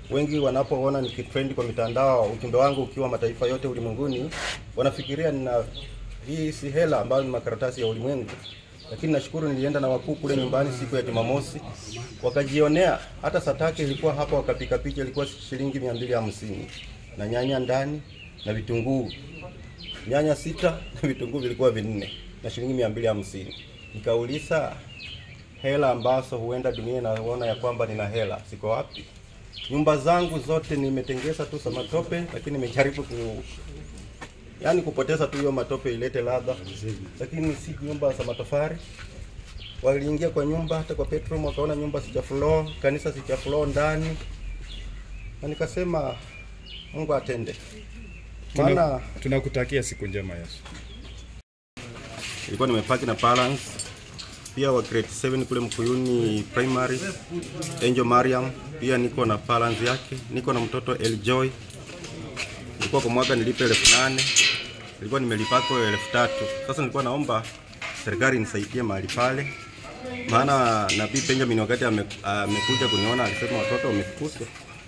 wengi wanapoona nikitrend kwa mitandao, ujumbe wangu ukiwa mataifa yote ulimwenguni, wanafikiria nina hii si hela ambayo ni makaratasi ya ulimwengu. Lakini nashukuru nilienda na wakuu kule nyumbani siku ya Jumamosi, wakajionea. Hata satake ilikuwa hapa, wakapika picha, ilikuwa shilingi mia mbili hamsini na nyanya ndani na vitunguu nyanya sita na vitunguu vilikuwa vinne na shilingi mia mbili hamsini. Nikauliza hela ambazo huenda dunia inaona ya kwamba nina hela ziko wapi? Nyumba zangu zote nimetengeza tu za matope, lakini nimejaribu ku yaani kupoteza tu hiyo matope ilete ladha, lakini si nyumba za matofali. Waliingia kwa nyumba, hata kwa bedroom wakaona nyumba sija floor, kanisa sija floor ndani, na nikasema Mungu atende, maana Tuna- Tunakutakia siku njema Yesu. nilikuwa nimepaki na balance pia wa grade 7 kule Mkuyuni primary Angel Mariam, pia niko na balance yake. Niko na mtoto Eljoy, nilikuwa kwa mwaka nilipe elfu nane nilikuwa nimelipako elfu tatu Sasa nilikuwa naomba serikali nisaidie mahali pale, maana Nabii Benjamin wakati ame- amekuja kuniona alisema watoto wamefukuzwa,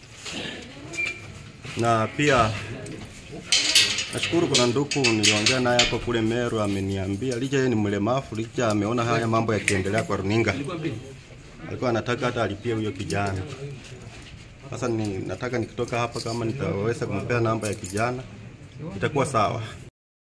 na pia Nashukuru kuna ndugu niliongea naye hapo kule Meru, ameniambia licha yeye ni mlemavu, licha ameona haya mambo yakiendelea kwa runinga, alikuwa anataka hata alipie huyo kijana. Sasa ni, nataka nikitoka hapa, kama nitaweza kumpea namba ya kijana itakuwa sawa.